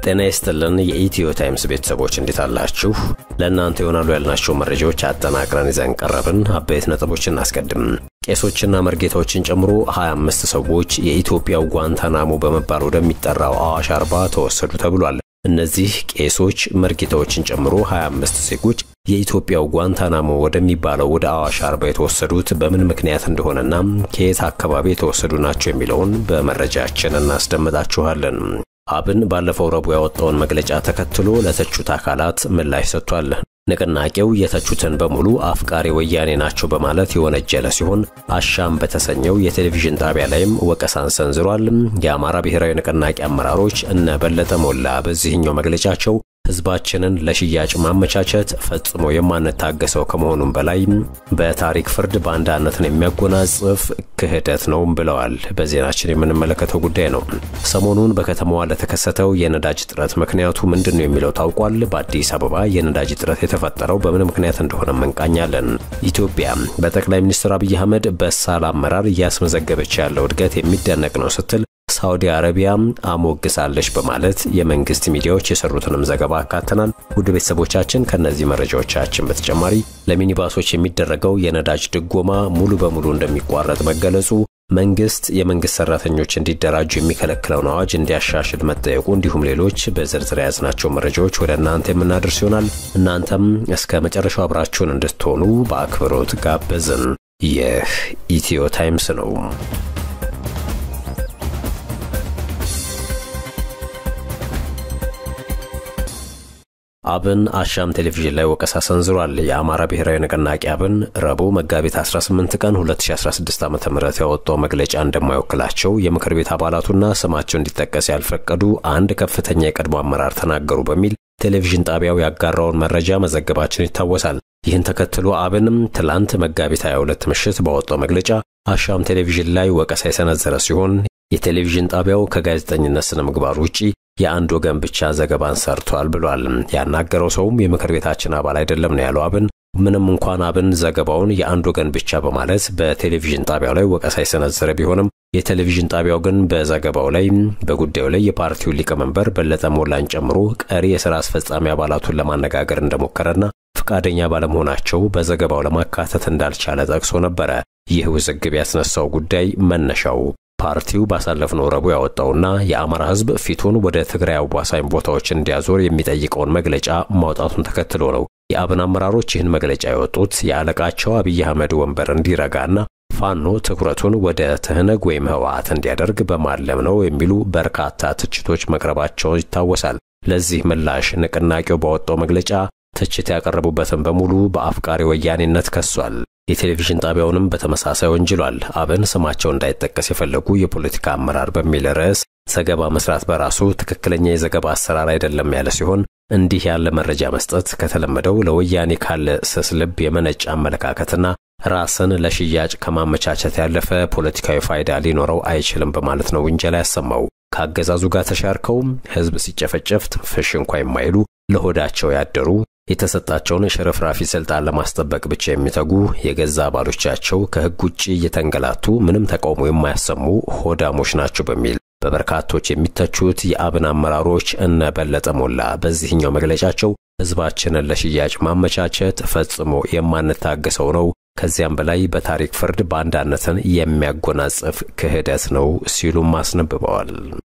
ጤና ይስጥልን የኢትዮ ታይምስ ቤተሰቦች እንዴት አላችሁ? ለእናንተ ይሆናሉ ያልናቸው መረጃዎች አጠናቅረን ይዘን ቀረብን። አበይት ነጥቦችን እናስቀድም። ቄሶችና መርጌታዎችን ጨምሮ 25 ሰዎች የኢትዮጵያው ጓንታናሞ በመባል ወደሚጠራው አዋሽ አርባ ተወሰዱ ተብሏል። እነዚህ ቄሶች መርጌታዎችን ጨምሮ 25 ዜጎች የኢትዮጵያው ጓንታናሞ ወደሚባለው ወደ አዋሽ አርባ የተወሰዱት በምን ምክንያት እንደሆነና ከየት አካባቢ የተወሰዱ ናቸው የሚለውን በመረጃችን እናስደምጣችኋለን። አብን ባለፈው ረቡዕ ያወጣውን መግለጫ ተከትሎ ለተቹት አካላት ምላሽ ሰጥቷል። ንቅናቄው የተቹትን በሙሉ አፍቃሪ ወያኔ ናቸው በማለት የወነጀለ ሲሆን አሻም በተሰኘው የቴሌቪዥን ጣቢያ ላይም ወቀሳን ሰንዝሯል። የአማራ ብሔራዊ ንቅናቄ አመራሮች እነ በለጠ ሞላ በዚህኛው መግለጫቸው ህዝባችንን ለሽያጭ ማመቻቸት ፈጽሞ የማንታገሰው ከመሆኑም በላይ በታሪክ ፍርድ ባንዳነትን የሚያጎናጽፍ ክህደት ነው ብለዋል። በዜናችን የምንመለከተው ጉዳይ ነው። ሰሞኑን በከተማዋ ለተከሰተው የነዳጅ እጥረት ምክንያቱ ምንድን ነው የሚለው ታውቋል። በአዲስ አበባ የነዳጅ እጥረት የተፈጠረው በምን ምክንያት እንደሆነ እንቃኛለን። ኢትዮጵያ በጠቅላይ ሚኒስትር አብይ አህመድ በሳል አመራር እያስመዘገበች ያለው እድገት የሚደነቅ ነው ስትል ሳዑዲ አረቢያ አሞግሳለች በማለት የመንግስት ሚዲያዎች የሰሩትንም ዘገባ አካተናል። ውድ ቤተሰቦቻችን ከነዚህ መረጃዎቻችን በተጨማሪ ለሚኒባሶች የሚደረገው የነዳጅ ድጎማ ሙሉ በሙሉ እንደሚቋረጥ መገለጹ፣ መንግስት የመንግስት ሰራተኞች እንዲደራጁ የሚከለክለውን አዋጅ እንዲያሻሽል መጠየቁ፣ እንዲሁም ሌሎች በዝርዝር የያዝናቸው መረጃዎች ወደ እናንተ የምናደርስ ይሆናል። እናንተም እስከ መጨረሻው አብራችሁን እንድትሆኑ በአክብሮት ጋበዝን። ይህ ኢትዮ ታይምስ ነው። አብን አሻም ቴሌቪዥን ላይ ወቀሳ ሰንዝሯል። የአማራ ብሔራዊ ንቅናቄ አብን ረቡዕ መጋቢት 18 ቀን 2016 ዓ.ም ያወጣው መግለጫ እንደማይወክላቸው የምክር ቤት አባላቱና ስማቸው እንዲጠቀስ ያልፈቀዱ አንድ ከፍተኛ የቀድሞ አመራር ተናገሩ በሚል ቴሌቪዥን ጣቢያው ያጋራውን መረጃ መዘገባችን ይታወሳል። ይህን ተከትሎ አብንም ትላንት መጋቢት 22 ምሽት ባወጣው መግለጫ አሻም ቴሌቪዥን ላይ ወቀሳ የሰነዘረ ሲሆን የቴሌቪዥን ጣቢያው ከጋዜጠኝነት ስነ ምግባር ውጪ የአንድ ወገን ብቻ ዘገባን ሰርቷል ብሏል። ያናገረው ሰውም የምክር ቤታችን አባል አይደለም ነው ያለው አብን። ምንም እንኳን አብን ዘገባውን የአንድ ወገን ብቻ በማለት በቴሌቪዥን ጣቢያው ላይ ወቀሳ የሰነዘረ ቢሆንም የቴሌቪዥን ጣቢያው ግን በዘገባው ላይ በጉዳዩ ላይ የፓርቲውን ሊቀመንበር በለጠ ሞላን ጨምሮ ቀሪ የሥራ አስፈጻሚ አባላቱን ለማነጋገር እንደሞከረና ፈቃደኛ ባለመሆናቸው በዘገባው ለማካተት እንዳልቻለ ጠቅሶ ነበረ። ይህ ውዝግብ ያስነሳው ጉዳይ መነሻው ፓርቲው ባሳለፍነው ረቡዕ ያወጣውና የአማራ ሕዝብ ፊቱን ወደ ትግራይ አዋሳኝ ቦታዎች እንዲያዞር የሚጠይቀውን መግለጫ ማውጣቱን ተከትሎ ነው። የአብን አመራሮች ይህን መግለጫ የወጡት የአለቃቸው አብይ አህመድ ወንበር እንዲረጋና ፋኖ ትኩረቱን ወደ ትህነግ ወይም ህወሓት እንዲያደርግ በማለም ነው የሚሉ በርካታ ትችቶች መቅረባቸው ይታወሳል። ለዚህ ምላሽ ንቅናቄው ባወጣው መግለጫ ትችት ያቀረቡበትን በሙሉ በአፍቃሪ ወያኔነት ከሷል። የቴሌቪዥን ጣቢያውንም በተመሳሳይ ወንጅሏል። አብን ስማቸው እንዳይጠቀስ የፈለጉ የፖለቲካ አመራር በሚል ርዕስ ዘገባ መስራት በራሱ ትክክለኛ የዘገባ አሰራር አይደለም ያለ ሲሆን እንዲህ ያለ መረጃ መስጠት ከተለመደው ለወያኔ ካለ ስስ ልብ የመነጨ አመለካከትና ራስን ለሽያጭ ከማመቻቸት ያለፈ ፖለቲካዊ ፋይዳ ሊኖረው አይችልም በማለት ነው ውንጀላ ያሰማው። ከአገዛዙ ጋር ተሻርከው ህዝብ ሲጨፈጨፍ ትንፍሽ እንኳ የማይሉ ለሆዳቸው ያደሩ የተሰጣቸውን ሽርፍራፊ ስልጣን ለማስጠበቅ ብቻ የሚተጉ የገዛ አባሎቻቸው ከህግ ውጭ እየተንገላቱ ምንም ተቃውሞ የማያሰሙ ሆዳሞች ናቸው በሚል በበርካቶች የሚተቹት የአብን አመራሮች እነ በለጠ ሞላ በዚህኛው መግለጫቸው ህዝባችንን ለሽያጭ ማመቻቸት ፈጽሞ የማንታገሰው ነው፣ ከዚያም በላይ በታሪክ ፍርድ ባንዳነትን የሚያጎናጽፍ ክህደት ነው ሲሉም አስነብበዋል።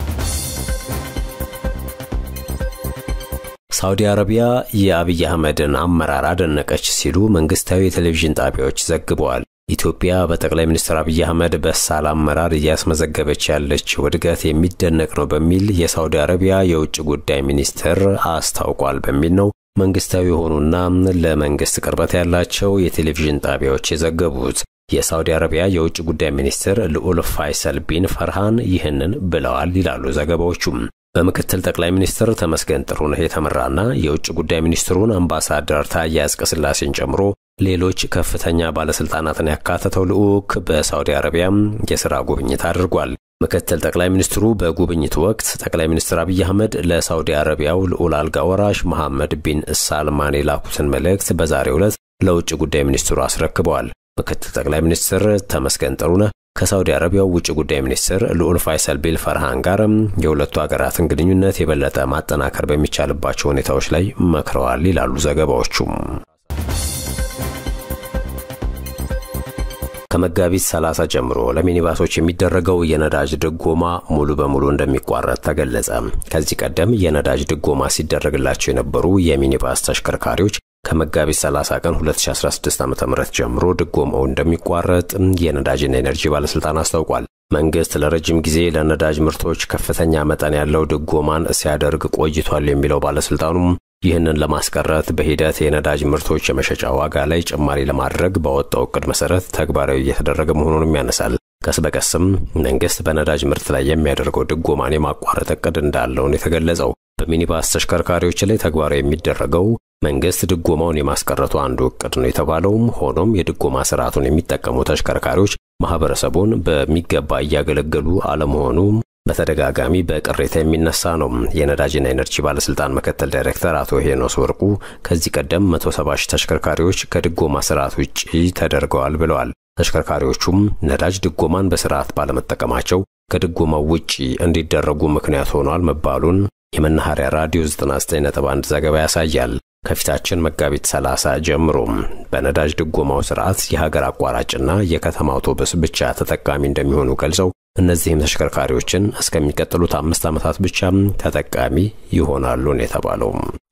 ሳዑዲ አረቢያ የአብይ አህመድን አመራር አደነቀች ሲሉ መንግስታዊ የቴሌቪዥን ጣቢያዎች ዘግበዋል። ኢትዮጵያ በጠቅላይ ሚኒስትር አብይ አህመድ በሳል አመራር እያስመዘገበች ያለችው እድገት የሚደነቅ ነው በሚል የሳዑዲ አረቢያ የውጭ ጉዳይ ሚኒስትር አስታውቋል በሚል ነው መንግስታዊ የሆኑና ለመንግስት ቅርበት ያላቸው የቴሌቪዥን ጣቢያዎች የዘገቡት። የሳዑዲ አረቢያ የውጭ ጉዳይ ሚኒስትር ልዑል ፋይሰል ቢን ፈርሃን ይህንን ብለዋል ይላሉ ዘገባዎቹም። በምክትል ጠቅላይ ሚኒስትር ተመስገን ጥሩነህ የተመራና የውጭ ጉዳይ ሚኒስትሩን አምባሳደር ታዬ አጽቀሥላሴን ጨምሮ ሌሎች ከፍተኛ ባለስልጣናትን ያካተተው ልዑክ በሳዑዲ አረቢያም የሥራ ጉብኝት አድርጓል። ምክትል ጠቅላይ ሚኒስትሩ በጉብኝቱ ወቅት ጠቅላይ ሚኒስትር አብይ አህመድ ለሳዑዲ አረቢያው ልዑል አልጋ ወራሽ መሐመድ ቢን ሳልማን የላኩትን መልእክት በዛሬው ዕለት ለውጭ ጉዳይ ሚኒስትሩ አስረክበዋል። ምክትል ጠቅላይ ሚኒስትር ተመስገን ጥሩነህ ከሳውዲ አረቢያው ውጭ ጉዳይ ሚኒስትር ልዑል ፋይሰል ቢል ፈርሃን ጋር የሁለቱ ሀገራትን ግንኙነት የበለጠ ማጠናከር በሚቻልባቸው ሁኔታዎች ላይ መክረዋል ይላሉ ዘገባዎቹም። ከመጋቢት 30 ጀምሮ ለሚኒባሶች የሚደረገው የነዳጅ ድጎማ ሙሉ በሙሉ እንደሚቋረጥ ተገለጸ። ከዚህ ቀደም የነዳጅ ድጎማ ሲደረግላቸው የነበሩ የሚኒባስ ተሽከርካሪዎች ከመጋቢት 30 ቀን 2016 ዓ.ም ጀምሮ ድጎማው እንደሚቋረጥ የነዳጅና ኤነርጂ ባለስልጣን አስታውቋል። መንግስት ለረጅም ጊዜ ለነዳጅ ምርቶች ከፍተኛ መጠን ያለው ድጎማን ሲያደርግ ቆይቷል የሚለው ባለስልጣኑም ይህንን ለማስቀረት በሂደት የነዳጅ ምርቶች የመሸጫ ዋጋ ላይ ጭማሪ ለማድረግ ባወጣው እቅድ መሰረት ተግባራዊ እየተደረገ መሆኑንም ያነሳል። ቀስ በቀስም መንግስት በነዳጅ ምርት ላይ የሚያደርገው ድጎማን የማቋረጥ እቅድ እንዳለውን የተገለጸው በሚኒባስ ተሽከርካሪዎች ላይ ተግባራዊ የሚደረገው መንግስት ድጎማውን የማስቀረቱ አንዱ እቅድ ነው የተባለውም። ሆኖም የድጎማ ስርዓቱን የሚጠቀሙ ተሽከርካሪዎች ማህበረሰቡን በሚገባ እያገለገሉ አለመሆኑ በተደጋጋሚ በቅሬታ የሚነሳ ነው። የነዳጅና ኤነርጂ ባለስልጣን ምክትል ዳይሬክተር አቶ ሄኖስ ወርቁ ከዚህ ቀደም 170 ሺህ ተሽከርካሪዎች ከድጎማ ስርዓት ውጭ ተደርገዋል ብለዋል። ተሽከርካሪዎቹም ነዳጅ ድጎማን በስርዓት ባለመጠቀማቸው ከድጎማው ውጪ እንዲደረጉ ምክንያት ሆኗል መባሉን የመናኸሪያ ራዲዮ 99.1 ዘገባ ያሳያል። ከፊታችን መጋቢት 30 ጀምሮ በነዳጅ ድጎማው ስርዓት የሀገር አቋራጭና የከተማ አውቶቡስ ብቻ ተጠቃሚ እንደሚሆኑ ገልጸው እነዚህም ተሽከርካሪዎችን እስከሚቀጥሉት አምስት ዓመታት ብቻ ተጠቃሚ ይሆናሉ ነው የተባለው።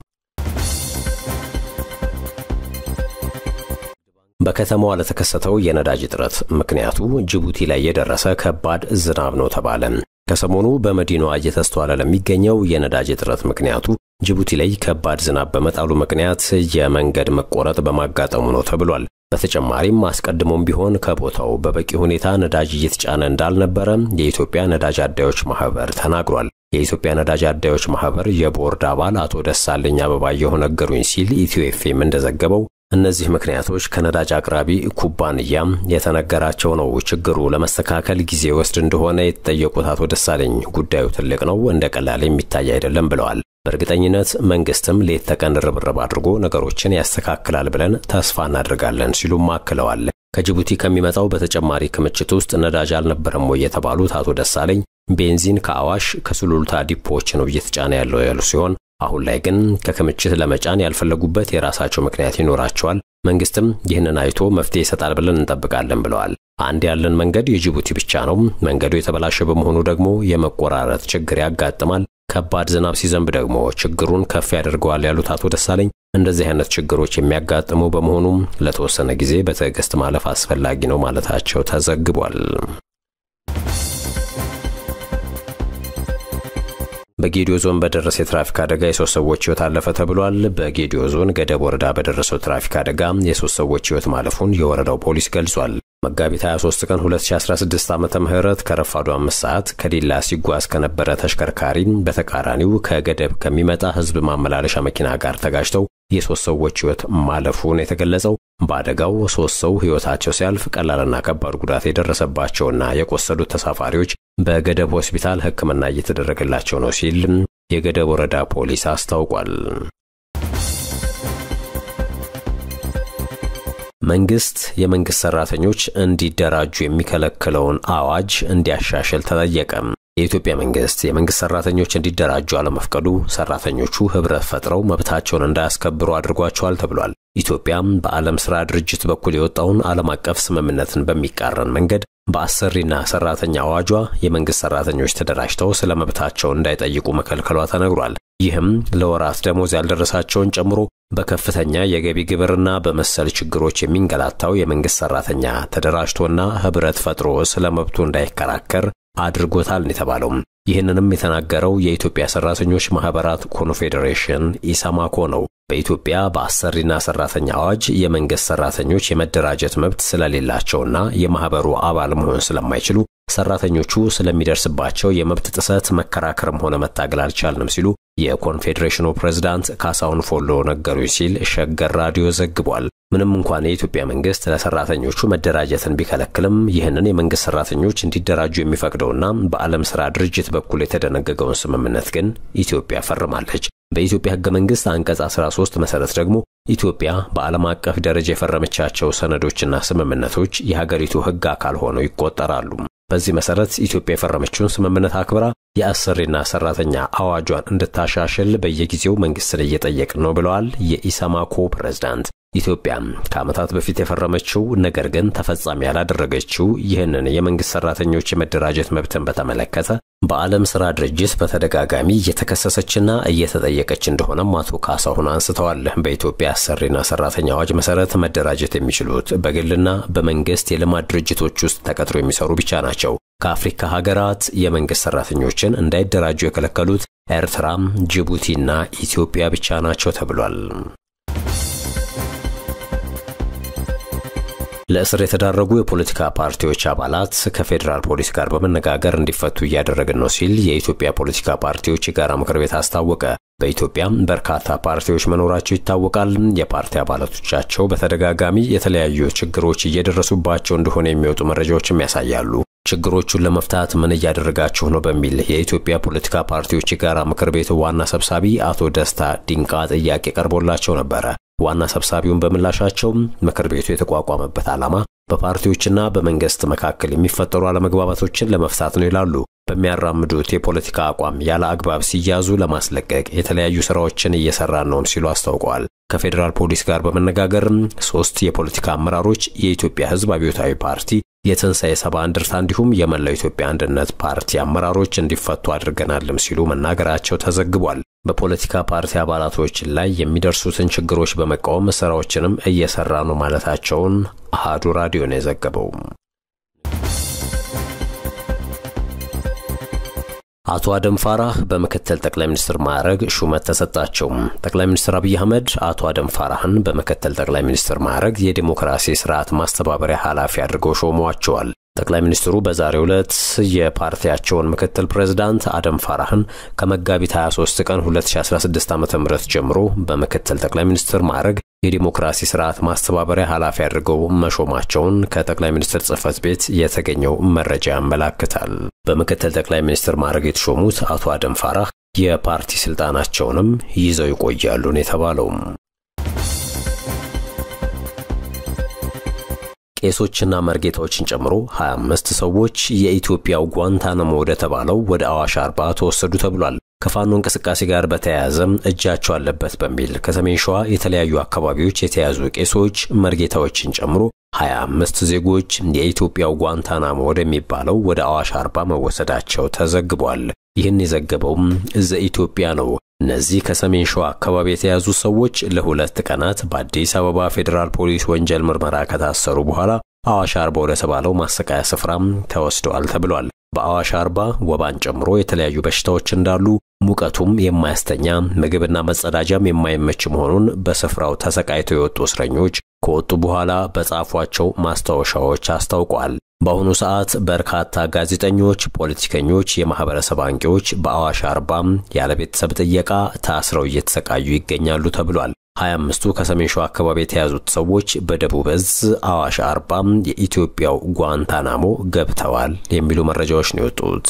በከተማዋ ለተከሰተው የነዳጅ እጥረት ምክንያቱ ጅቡቲ ላይ የደረሰ ከባድ ዝናብ ነው ተባለ። ከሰሞኑ በመዲናዋ እየተስተዋለ ለሚገኘው የነዳጅ እጥረት ምክንያቱ ጅቡቲ ላይ ከባድ ዝናብ በመጣሉ ምክንያት የመንገድ መቆረጥ በማጋጠሙ ነው ተብሏል። በተጨማሪም አስቀድሞም ቢሆን ከቦታው በበቂ ሁኔታ ነዳጅ እየተጫነ እንዳልነበረ የኢትዮጵያ ነዳጅ አዳዮች ማህበር ተናግሯል። የኢትዮጵያ ነዳጅ አዳዮች ማህበር የቦርድ አባል አቶ ደሳለኝ አበባየሁ ነገሩኝ ሲል ኢትዮ ኤፍኤም እንደዘገበው እነዚህ ምክንያቶች ከነዳጅ አቅራቢ ኩባንያም የተነገራቸው ነው። ችግሩ ለመስተካከል ጊዜ ወስድ እንደሆነ የተጠየቁት አቶ ደሳለኝ ጉዳዩ ትልቅ ነው፣ እንደ ቀላል የሚታይ አይደለም ብለዋል። በእርግጠኝነት መንግስትም ሌት ተቀን ርብርብ አድርጎ ነገሮችን ያስተካክላል ብለን ተስፋ እናደርጋለን ሲሉም አክለዋል። ከጅቡቲ ከሚመጣው በተጨማሪ ክምችት ውስጥ ነዳጅ አልነበረም ወይ የተባሉት አቶ ደሳለኝ ቤንዚን ከአዋሽ ከሱሉልታ ዲፖዎች ነው እየተጫነ ያለው ያሉ ሲሆን አሁን ላይ ግን ከክምችት ለመጫን ያልፈለጉበት የራሳቸው ምክንያት ይኖራቸዋል። መንግስትም ይህንን አይቶ መፍትሄ ይሰጣል ብለን እንጠብቃለን ብለዋል። አንድ ያለን መንገድ የጅቡቲ ብቻ ነው። መንገዱ የተበላሸ በመሆኑ ደግሞ የመቆራረጥ ችግር ያጋጥማል። ከባድ ዝናብ ሲዘንብ ደግሞ ችግሩን ከፍ ያደርገዋል ያሉት አቶ ደሳለኝ እንደዚህ አይነት ችግሮች የሚያጋጥሙ በመሆኑም ለተወሰነ ጊዜ በትዕግስት ማለፍ አስፈላጊ ነው ማለታቸው ተዘግቧል። በጌዲዮ ዞን በደረሰ የትራፊክ አደጋ የሶስት ሰዎች ህይወት አለፈ ተብሏል። በጌዲዮ ዞን ገደብ ወረዳ በደረሰው ትራፊክ አደጋ የሶስት ሰዎች ህይወት ማለፉን የወረዳው ፖሊስ ገልጿል። መጋቢት 23 ቀን 2016 ዓመተ ምህረት ከረፋዱ አምስት ሰዓት ከዲላ ሲጓዝ ከነበረ ተሽከርካሪ በተቃራኒው ከገደብ ከሚመጣ ህዝብ ማመላለሻ መኪና ጋር ተጋጭተው የሶስት ሰዎች ህይወት ማለፉን የተገለጸው በአደጋው ሶስት ሰው ህይወታቸው ሲያልፍ ቀላልና ከባድ ጉዳት የደረሰባቸውና የቆሰሉት ተሳፋሪዎች በገደብ ሆስፒታል ሕክምና እየተደረገላቸው ነው ሲል የገደብ ወረዳ ፖሊስ አስታውቋል። መንግስት የመንግስት ሰራተኞች እንዲደራጁ የሚከለክለውን አዋጅ እንዲያሻሽል ተጠየቀ። የኢትዮጵያ መንግስት የመንግስት ሰራተኞች እንዲደራጁ አለመፍቀዱ ሰራተኞቹ ህብረት ፈጥረው መብታቸውን እንዳያስከብሩ አድርጓቸዋል ተብሏል። ኢትዮጵያም በዓለም ሥራ ድርጅት በኩል የወጣውን ዓለም አቀፍ ስምምነትን በሚቃረን መንገድ በአሰሪና ሰራተኛ አዋጇ የመንግስት ሰራተኞች ተደራጅተው ስለ መብታቸው እንዳይጠይቁ መከልከሏ ተነግሯል። ይህም ለወራት ደሞዝ ያልደረሳቸውን ጨምሮ በከፍተኛ የገቢ ግብርና በመሰል ችግሮች የሚንገላታው የመንግስት ሰራተኛ ተደራጅቶና ህብረት ፈጥሮ ስለ መብቱ እንዳይከራከር አድርጎታል የተባለው። ይህንንም የተናገረው የኢትዮጵያ ሰራተኞች ማህበራት ኮንፌዴሬሽን ኢሰማኮ ነው። በኢትዮጵያ በአሰሪና ሰራተኛ አዋጅ የመንግስት ሰራተኞች የመደራጀት መብት ስለሌላቸውና የማህበሩ አባል መሆን ስለማይችሉ ሰራተኞቹ ስለሚደርስባቸው የመብት ጥሰት መከራከርም ሆነ መታገል አልቻልንም ሲሉ የኮንፌዴሬሽኑ ፕሬዝዳንት ካሳሁን ፎሎ ነገሩኝ ሲል ሸገር ራዲዮ ዘግቧል። ምንም እንኳን የኢትዮጵያ መንግስት ለሰራተኞቹ መደራጀትን ቢከለክልም ይህንን የመንግስት ሰራተኞች እንዲደራጁ የሚፈቅደውና በዓለም ሥራ ድርጅት በኩል የተደነገገውን ስምምነት ግን ኢትዮጵያ ፈርማለች። በኢትዮጵያ ህገ መንግስት አንቀጽ 13 መሰረት ደግሞ ኢትዮጵያ በዓለም አቀፍ ደረጃ የፈረመቻቸው ሰነዶችና ስምምነቶች የሀገሪቱ ሕግ አካል ሆነው ይቆጠራሉ። በዚህ መሰረት ኢትዮጵያ የፈረመችውን ስምምነት አክብራ የአሰሪና ሰራተኛ አዋጇን እንድታሻሽል በየጊዜው መንግስትን እየጠየቅን ነው ብለዋል የኢሰማኮ ፕሬዝዳንት። ኢትዮጵያ ከዓመታት በፊት የፈረመችው ነገር ግን ተፈጻሚ ያላደረገችው ይህንን የመንግስት ሰራተኞች የመደራጀት መብትን በተመለከተ በዓለም ስራ ድርጅት በተደጋጋሚ እየተከሰሰችና እየተጠየቀች እንደሆነም አቶ ካሳሁን አንስተዋል። በኢትዮጵያ አሰሪና ሰራተኛ አዋጅ መሰረት መደራጀት የሚችሉት በግልና በመንግስት የልማት ድርጅቶች ውስጥ ተቀጥሮ የሚሰሩ ብቻ ናቸው። ከአፍሪካ ሀገራት የመንግስት ሰራተኞችን እንዳይደራጁ የከለከሉት ኤርትራም፣ ጅቡቲና ኢትዮጵያ ብቻ ናቸው ተብሏል። ለእስር የተዳረጉ የፖለቲካ ፓርቲዎች አባላት ከፌዴራል ፖሊስ ጋር በመነጋገር እንዲፈቱ እያደረግን ነው ሲል የኢትዮጵያ ፖለቲካ ፓርቲዎች የጋራ ምክር ቤት አስታወቀ። በኢትዮጵያም በርካታ ፓርቲዎች መኖራቸው ይታወቃል። የፓርቲ አባላቶቻቸው በተደጋጋሚ የተለያዩ ችግሮች እየደረሱባቸው እንደሆነ የሚወጡ መረጃዎችም ያሳያሉ። ችግሮቹን ለመፍታት ምን እያደረጋችሁ ነው በሚል የኢትዮጵያ ፖለቲካ ፓርቲዎች የጋራ ምክር ቤት ዋና ሰብሳቢ አቶ ደስታ ዲንቃ ጥያቄ ቀርቦላቸው ነበረ። ዋና ሰብሳቢውን በምላሻቸው ምክር ቤቱ የተቋቋመበት ዓላማ በፓርቲዎችና በመንግስት መካከል የሚፈጠሩ አለመግባባቶችን ለመፍታት ነው ይላሉ። በሚያራምዱት የፖለቲካ አቋም ያለ አግባብ ሲያዙ ለማስለቀቅ የተለያዩ ስራዎችን እየሰራን ነው ሲሉ አስታውቀዋል። ከፌዴራል ፖሊስ ጋር በመነጋገርም ሶስት የፖለቲካ አመራሮች የኢትዮጵያ ሕዝብ አብዮታዊ ፓርቲ የትንሣኤ ሰባ እንደርታ እንዲሁም የመላው ኢትዮጵያ አንድነት ፓርቲ አመራሮች እንዲፈቱ አድርገናልም ሲሉ መናገራቸው ተዘግቧል። በፖለቲካ ፓርቲ አባላቶች ላይ የሚደርሱትን ችግሮች በመቃወም ስራዎችንም እየሰራ ነው ማለታቸውን አሃዱ ራዲዮ ነው የዘገበው። አቶ አደም ፋራህ በምክትል ጠቅላይ ሚኒስትር ማዕረግ ሹመት ተሰጣቸው። ጠቅላይ ሚኒስትር አብይ አህመድ አቶ አደም ፋራህን በምክትል ጠቅላይ ሚኒስትር ማዕረግ የዲሞክራሲ ስርዓት ማስተባበሪያ ኃላፊ አድርገው ሾመዋቸዋል። ጠቅላይ ሚኒስትሩ በዛሬው ዕለት የፓርቲያቸውን ምክትል ፕሬዝዳንት አደም ፋራህን ከመጋቢት 23 ቀን 2016 ዓ.ም ጀምሮ በምክትል ጠቅላይ ሚኒስትር ማዕረግ የዲሞክራሲ ስርዓት ማስተባበሪያ ኃላፊ አድርገው መሾማቸውን ከጠቅላይ ሚኒስትር ጽህፈት ቤት የተገኘው መረጃ ያመላክታል። በምክትል ጠቅላይ ሚኒስትር ማዕረግ የተሾሙት አቶ አደም ፋራህ የፓርቲ ስልጣናቸውንም ይዘው ይቆያሉ ነው የተባለው። ቄሶችና መርጌታዎችን ጨምሮ 25 ሰዎች የኢትዮጵያው ጓንታናሞ ወደ ተባለው ወደ አዋሽ አርባ ተወሰዱ ተብሏል። ከፋኖ እንቅስቃሴ ጋር በተያያዘም እጃቸው አለበት በሚል ከሰሜን ሸዋ የተለያዩ አካባቢዎች የተያዙ ቄሶች፣ መርጌታዎችን ጨምሮ 25 ዜጎች የኢትዮጵያው ጓንታናሞ ወደሚባለው ወደ አዋሽ አርባ መወሰዳቸው ተዘግቧል። ይህን የዘገበውም ዘ ኢትዮጵያ ነው። እነዚህ ከሰሜን ሸዋ አካባቢ የተያዙ ሰዎች ለሁለት ቀናት በአዲስ አበባ ፌዴራል ፖሊስ ወንጀል ምርመራ ከታሰሩ በኋላ አዋሽ አርባ ወደ ተባለው ማሰቃያ ስፍራም ተወስደዋል ተብሏል። በአዋሽ አርባ ወባን ጨምሮ የተለያዩ በሽታዎች እንዳሉ ሙቀቱም የማያስተኛ ምግብና መጸዳጃም የማይመች መሆኑን በስፍራው ተሰቃይተው የወጡ እስረኞች ከወጡ በኋላ በጻፏቸው ማስታወሻዎች አስታውቋል። በአሁኑ ሰዓት በርካታ ጋዜጠኞች፣ ፖለቲከኞች፣ የማህበረሰብ አንቂዎች በአዋሽ አርባም ያለ ቤተሰብ ጥየቃ ታስረው እየተሰቃዩ ይገኛሉ ተብሏል። 25ቱ ከሰሜን ሸዋ አካባቢ የተያዙት ሰዎች በደቡብ እዝ አዋሽ አርባም የኢትዮጵያው ጓንታናሞ ገብተዋል የሚሉ መረጃዎች ነው የወጡት።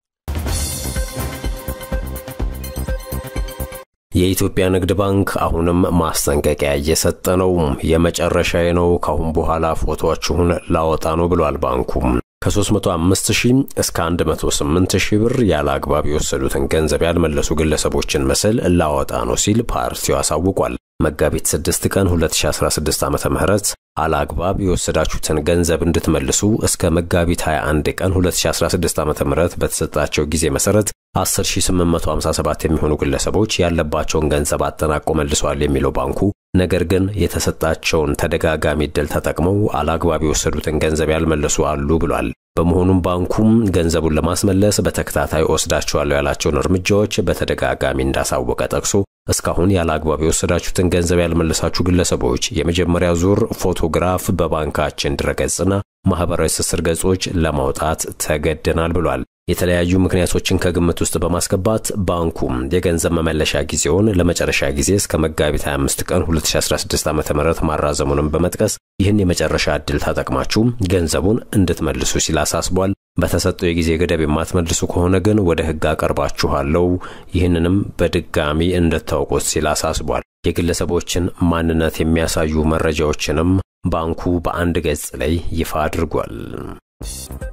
የኢትዮጵያ ንግድ ባንክ አሁንም ማስጠንቀቂያ እየሰጠ ነው። የመጨረሻዬ ነው፣ ካሁን በኋላ ፎቶአችሁን ላወጣ ነው ብሏል ባንኩም። ከ305 ሺህ እስከ 108 ሺህ ብር ያለ አግባብ የወሰዱትን ገንዘብ ያልመለሱ ግለሰቦችን ምስል ላወጣ ነው ሲል ፓርቲው አሳውቋል። መጋቢት 6 ቀን 2016 ዓ ም አላግባብ የወሰዳችሁትን ገንዘብ እንድትመልሱ እስከ መጋቢት 21 ቀን 2016 ዓ ም በተሰጣቸው ጊዜ መሰረት 10857 የሚሆኑ ግለሰቦች ያለባቸውን ገንዘብ አጠናቆ መልሰዋል የሚለው ባንኩ ነገር ግን የተሰጣቸውን ተደጋጋሚ ዕድል ተጠቅመው አላግባብ የወሰዱትን ገንዘብ ያልመለሱ አሉ ብሏል። በመሆኑም ባንኩም ገንዘቡን ለማስመለስ በተከታታይ ወስዳቸዋለሁ ያላቸውን እርምጃዎች በተደጋጋሚ እንዳሳወቀ ጠቅሶ እስካሁን ያለ አግባብ የወሰዳችሁትን ገንዘብ ያልመለሳችሁ ግለሰቦች የመጀመሪያ ዙር ፎቶግራፍ በባንካችን ድረገጽና ማህበራዊ ትስስር ገጾች ለማውጣት ተገደናል ብሏል። የተለያዩ ምክንያቶችን ከግምት ውስጥ በማስገባት ባንኩም የገንዘብ መመለሻ ጊዜውን ለመጨረሻ ጊዜ እስከ መጋቢት 25 ቀን 2016 ዓ ም ማራዘሙንም በመጥቀስ ይህን የመጨረሻ ዕድል ተጠቅማችሁ ገንዘቡን እንድትመልሱ ሲል አሳስቧል። በተሰጠው የጊዜ ገደብ የማትመልሱ ከሆነ ግን ወደ ሕግ አቀርባችኋለሁ፣ ይህንንም በድጋሚ እንድታውቁት ሲል አሳስቧል። የግለሰቦችን ማንነት የሚያሳዩ መረጃዎችንም ባንኩ በአንድ ገጽ ላይ ይፋ አድርጓል።